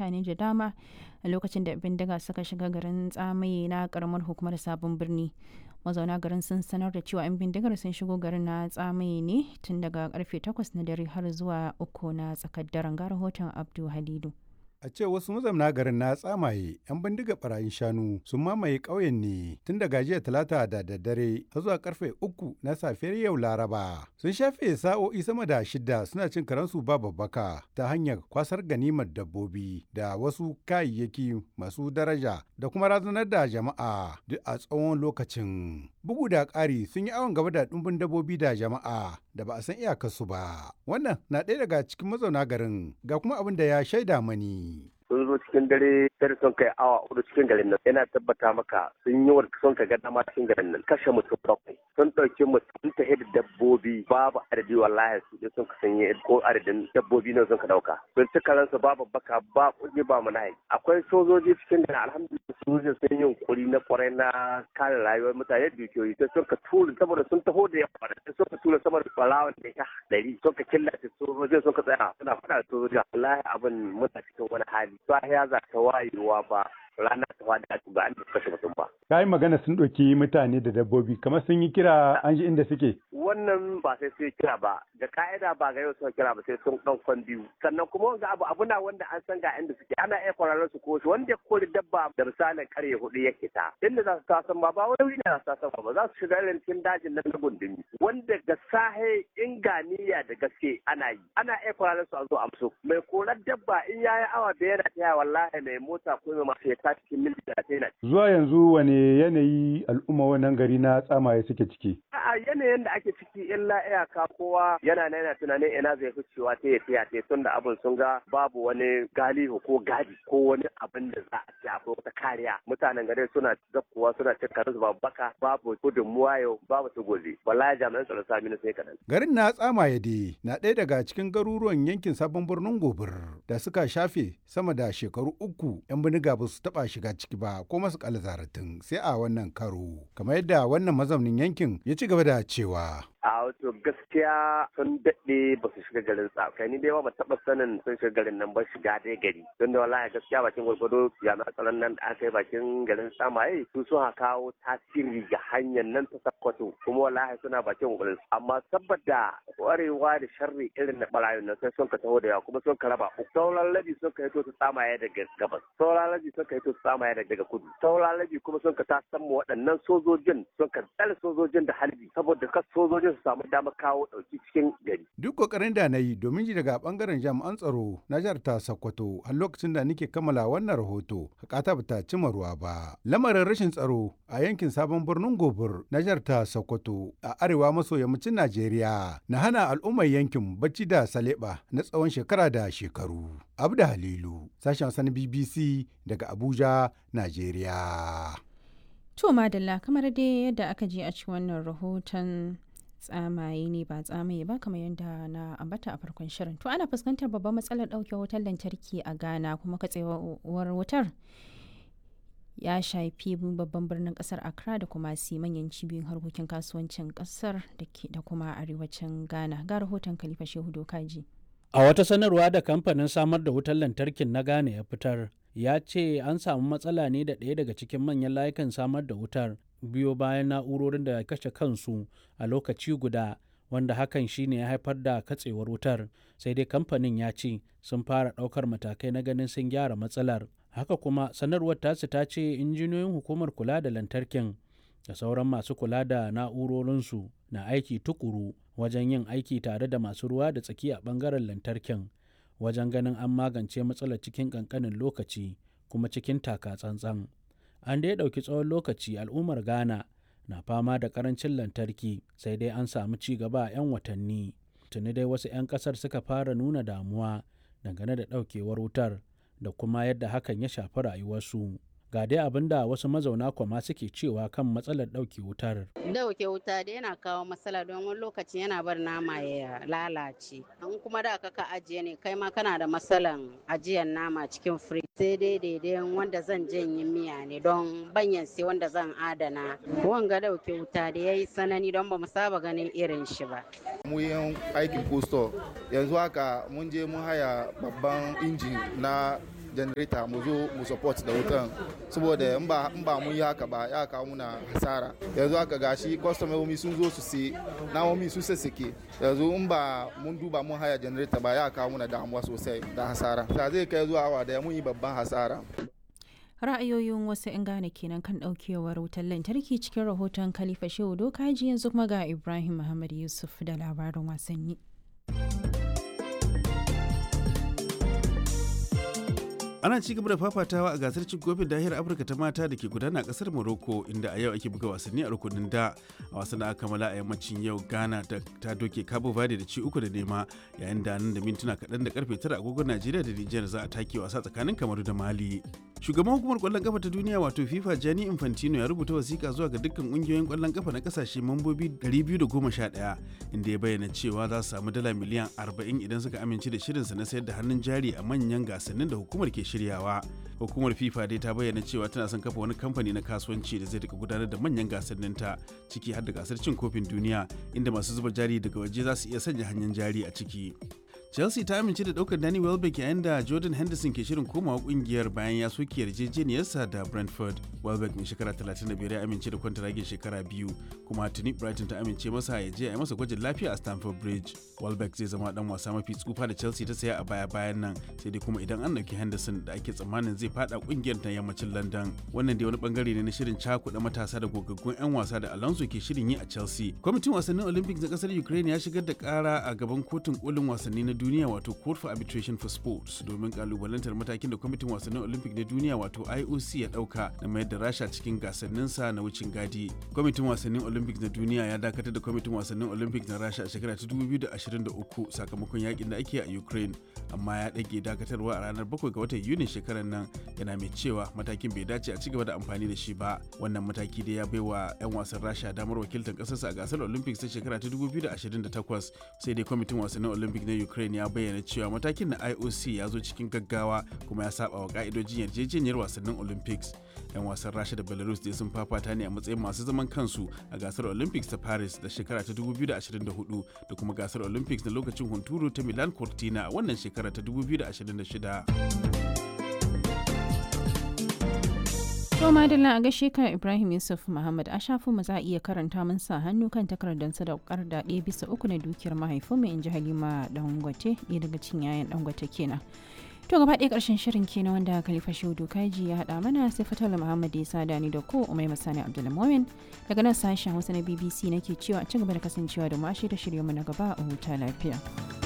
mutane da dama a lokacin da bindiga suka shiga garin tsamaye na karamar hukumar sabon birni mazauna garin sun sanar da cewa 'yan bindigar sun shigo garin na tsamaye ne tun daga karfe 8 na dare har zuwa uku na tsakar daren ga rahoton abdu halidu A ce wasu mazauna garin na tsamaye 'yan bindiga barayin shanu sun mamaye ƙauyen ne tun daga jiya talata da daddare har zuwa karfe uku na safiyar yau laraba. Sun shafe sa'o'i sama da shida suna cin karansu ba babbaka ta hanyar kwasar ganimar dabbobi da wasu kayayyaki masu daraja da kuma razanar da jama'a duk a tsawon lokacin. Bugu da ƙari sun yi awon gaba da ɗumbin dabbobi da jama'a da ba a san iyakarsu ba. Wannan na ɗaya daga cikin mazauna garin ga kuma abin da ya shaida mani. sun zo cikin dare sai sun kai awa hudu cikin garin nan yana tabbata maka sun yi wa sun ka ga dama cikin garin nan kashe mutum bakwai sun ɗauki mutum ta da dabbobi babu adadi wallahi su je sun ka sanye ko adadin dabbobi ne sun ka dauka sun ci karansu babu baka ba kuɗi ba mu nahi akwai sojoji cikin garin alhamdulillah sojoji sun yi yunkuri na kwarai na kare rayuwar mutane da dukiyoyi sai sun ka tura saboda sun taho da yawa sai sun ka tura sama da balawan da ya ɗari sun ka killace sojojin sun ka tsaya suna faɗa da sojoji wallahi abin muna cikin wani hali sahiya za ta wayewa ba rana ta wada ba an kashe mutum ba. Ka yi magana sun ɗauki mutane da dabbobi kamar sun yi kira an ji inda suke. Wannan ba sai sun kira ba da ka'ida ba ga yau sun kira ba sai sun ɗan kwan biyu sannan kuma wanga abu abu na wanda an san ga inda suke ana iya kwararar su ko shi wanda ya kori dabba da misalin karye hudu ya kita inda za su tasan ba ba wani wuri na za su tasan ba za su shiga irin cikin dajin nan na gundumi wanda ga sahe inganiya da gaske ana yi ana iya kwararar su a zo amso mai korar dabba in yayi awa da yana taya wallahi mai mota ko mai masu ya tashi cikin mil talatin na. Zuwa yanzu wane yanayi al'umma wannan gari na tsamaye suke ciki? A'a yanayin da ake ciki illa iyaka kowa yana na yana tunanin ina zai fi cewa ta ya tiya ta tun da abin sun ga babu wani galihu ko gadi ko wani abin da za a ci akwai wata kariya. Mutanen gari suna zakkuwa suna cin karansu babu baka babu gudunmuwa yau babu su gobe. Wallahi jami'an tsaron sami na sai kaɗan. Garin na tsamaye dai na ɗaya daga cikin garuruwan yankin sabon birnin gobir da suka shafe sama da shekaru uku 'yan bindiga ba su taɓa shiga ciki ba ko masu zaratin sai a wannan karo kamar yadda wannan mazaunin yankin ya ci gaba da cewa a wato gaskiya sun daɗe ba su shiga garin kai ni dai ba taɓa sanin sun shiga garin nan ba shiga dai gari don da wallahi gaskiya bakin gwargwado jami'an tsaron nan da aka yi bakin garin samaye su sun kawo tasiri ga hanyar nan ta sakkwato kuma wallahi suna bakin gwargwado amma saboda kwarewa da sharri irin na barayin nan sai sun ka taho da yawa kuma sun ka raba uku sauran labi sun ka hito su tsamaye daga gabas sauran labi sun ka hito su tsamaye daga kudu sauran labi kuma sun ka ta samu waɗannan sojojin sun ka tsare sojojin da halbi saboda kas sojojin su samu damar kawo ɗauki cikin gari. Duk kokarin da na yi domin ji daga bangaren jami'an tsaro na jihar ta Sokoto har lokacin da nake kammala wannan rahoto hakata ba ta cima ruwa ba. Lamarin rashin tsaro a yankin sabon birnin Gobir na jihar ta Sokoto a arewa maso yammacin Najeriya na hana al'ummar yankin bacci da saleba na tsawon shekara da shekaru. Abda Halilu, sashen sani BBC daga Abuja, Najeriya. To madalla kamar dai yadda aka je a cikin wannan rahoton tsamaye ne ba tsamaye ba kamar yadda na ambata a farkon shirin. To ana fuskantar babban matsalar ɗauke wutar lantarki a Ghana kuma katsewar wutar ya shafi babban birnin kasar Accra da kuma si manyan cibiyoyin harkokin kasuwancin kasar da kuma arewacin Ghana. Ga rahoton Khalifa Shehu Dokaji. A wata sanarwa da kamfanin samar da wutar lantarkin na Ghana ya fitar, ya ce an samu matsala ne da ɗaya daga cikin manyan layukan samar da wutar biyo bayan na'urorin da kashe kansu a lokaci guda wanda hakan shine ya haifar da katsewar wutar sai dai kamfanin ya ce sun fara ɗaukar matakai na ganin sun gyara matsalar haka kuma sanarwar tasu ta ce injiniyoyin hukumar kula da lantarkin da sauran masu kula da na'urorinsu na aiki tukuru wajen yin aiki tare da masu ruwa da tsaki a ɓangaren lantarkin wajen ganin an magance matsalar cikin ƙanƙanin lokaci kuma cikin taka tsantsan. An dai ɗauki tsawon lokaci al'ummar Ghana na fama da ƙarancin lantarki sai dai an samu ci gaba a 'yan watanni. Tuni dai wasu 'yan ƙasar suka fara nuna damuwa dangane da ɗaukewar wutar da kuma yadda hakan ya shafi rayuwarsu. ga dai abin da wasu mazauna kwama suke cewa kan matsalar ɗauke wutar. Dauke wuta da yana kawo matsala don wani lokaci yana bar nama ya lalace. In kuma da ka ajiye ne kai ma kana da matsalan ajiyar nama cikin firij. Sai dai daidai wanda zan janye miya ne don banyan sai wanda zan adana. Wanga dauke wuta da ya yi sanani don ba mu saba ganin irin shi ba. Mu yin aikin kusto yanzu haka mun je mun haya babban injin na generator mu zo mu support da wutan saboda in ba in ba mun yi haka ba ya kawo muna hasara yanzu haka gashi kwastomomi sun zo su sai namomi sun sassake yanzu in ba mun duba mun haya generator ba ya kawo muna damuwa sosai da hasara da zai kai zuwa awa daya mun yi babban hasara ra'ayoyin wasu 'yan gane kenan kan daukewar wutar lantarki cikin rahoton khalifa shehu dokaji yanzu kuma ga ibrahim muhammad yusuf da labarin wasanni ana ci gaba da fafatawa a gasar cin kofin dahiyar afirka ta mata da ke gudana a kasar morocco inda a yau ake buga wasanni a rukunin da a wasan da aka kammala a yammacin yau ghana ta doke cabo verde da ci uku da nema yayin da nan da mintuna kaɗan da karfe tara agogon najeriya da nijar za a take wasa tsakanin kamaru da mali shugaban hukumar kwallon kafa ta duniya wato fifa gianni infantino ya rubuta wasiƙa zuwa ga dukkan ƙungiyoyin kwallon kafa na kasashe mambobi 211 inda ya bayyana cewa za su samu dala miliyan 40 idan suka amince da shirinsa na sayar da hannun jari a manyan gasannin da hukumar ke shiryawa hukumar fifa dai ta bayyana cewa tana son kafa wani kamfani na kasuwanci da zai rika gudanar da manyan gasannin ta ciki har da gasar cin kofin duniya inda masu zuba jari daga waje za su iya sanya hannun jari a ciki chelsea ta amince da daukar danny welbeck yayin da jordan henderson ke shirin komawa kungiyar bayan ya soke yarjejeniyarsa da brentford welbeck mai shekara 35 ya amince da kwantaragin shekara biyu kuma tuni brighton ta amince masa ya je a yi masa gwajin lafiya a stamford bridge welbeck zai zama dan wasa mafi tsufa da chelsea ta saya a baya bayan nan sai dai kuma idan an dauki henderson da ake tsammanin zai fada kungiyar ta yammacin london wannan dai wani bangare ne na shirin cakuɗa matasa da gogaggun 'yan wasa da alonso ke shirin yi a chelsea kwamitin wasannin olympics na kasar ukraine ya shigar da kara a gaban kotun kolin wasanni na duniya wato court for arbitration for sports domin kalubalantar matakin da kwamitin wasannin olympic na duniya wato ioc ya dauka na mayar da rasha cikin gasanninsa na wucin gadi kwamitin wasannin olympic na duniya ya dakatar da kwamitin wasannin olympic na rasha a shekara ta 2023 sakamakon yakin da ake a ukraine amma ya dage dakatarwa a ranar 7 ga watan yuni shekarar nan yana mai cewa matakin bai dace a cigaba da amfani da shi ba wannan mataki da ya baiwa 'yan wasan rasha damar wakiltar kasarsa a gasar olympics ta shekara ta 2028 sai dai kwamitin wasannin olympic na ukraine ya bayyana cewa matakin na IOC ya zo cikin gaggawa kuma ya saba wa ka'idojin yarjejeniyar wasannin Olympics. 'Yan wasan Rasha da Belarus dai sun fafata ne a matsayin masu zaman kansu a gasar Olympics ta Paris da shekara ta 2024 da kuma gasar Olympics na lokacin hunturu ta Milan Cortina a wannan shekara ta 2026. To madalla a gaishe ka Ibrahim Yusuf Muhammad a shafin mu za a iya karanta mun sa hannu kan takardar sadaukar da ɗaya bisa uku na dukiyar mahaifinmu in ji Halima Dangote ɗaya daga cikin yayan Dangote kenan. To gaba ɗaya ƙarshen shirin kenan wanda Khalifa Shehu Kaji ya haɗa mana sai Fatala Muhammad ya sada ni da ko Umai Masani Abdulmumin daga nan sashen Hausa na BBC nake cewa a ci gaba da kasancewa da mu a shirye-shiryenmu na gaba a huta lafiya.